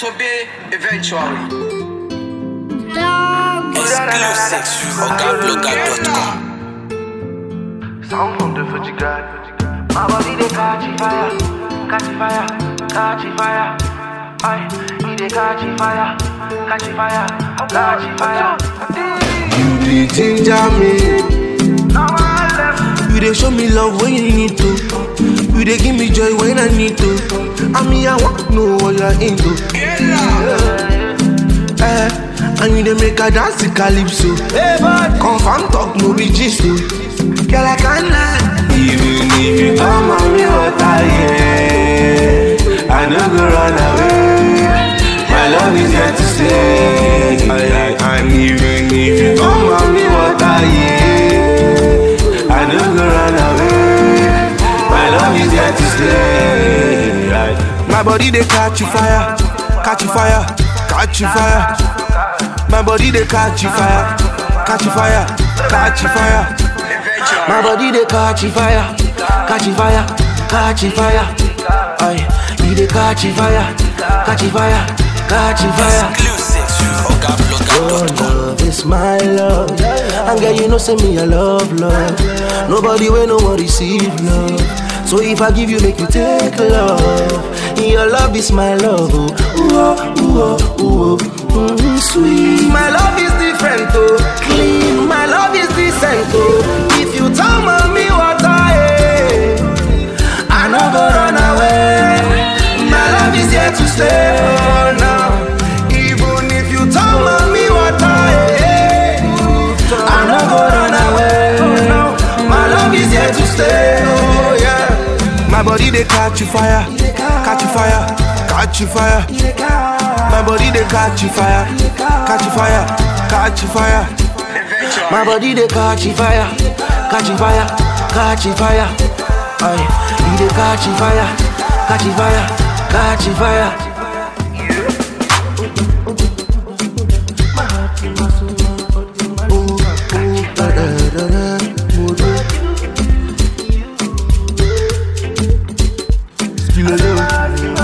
disobey eventually. Exclusive sur ogablogger.com. Sound from the Fuji God. My body they catch fire, catch fire, catch fire. Aye, he they catch fire, catch fire, catch fire. You dey ginger me. Now I left. You dey show me love when you need to. You dey give me joy when I need to. I mean, I want to know what you're into. Eh, and you dey make a dance to calypso. Confirm talk no be gist o. Girl, I can't lie. Even if you come on me water, yeah, I no go run away. My love is here to stay. Aye, aye, And even if you come on me water, yeah, I no go run away. My love is here to stay. Aye. My body they catch you fire, catch you fire, catch you fire. My body they catch you fire, catch you fire, catch you fire. Eventually. My body they catch fire, catch fire, catch fire. Aye, he they catch fire, catch fire, catch fire. Exclusive sur Your ogablogger.com. love is my love, and girl you know say me I love love. Nobody will no one receive love. So if I give you, make you take love. Your love is my love, oh, ooh, oh, ooh, oh, ooh, oh. Mm, sweet. My love is different, oh, clean. My love is decent, oh. If you tell me what I am, I never run away. My love is here to stay, oh, now. Even if you tell me what I am, I never run away. My love is here to stay, oh yeah. My body they catch you fire, catch you fire, catch you fire. My body they catch you fire, catch you fire, catch you fire. Eventually. My body they catch fire, catch fire, catch fire. Aye, he they catch fire, catch fire, catch fire. Oh, oh, da, da, da, da, oh, da. Skillet,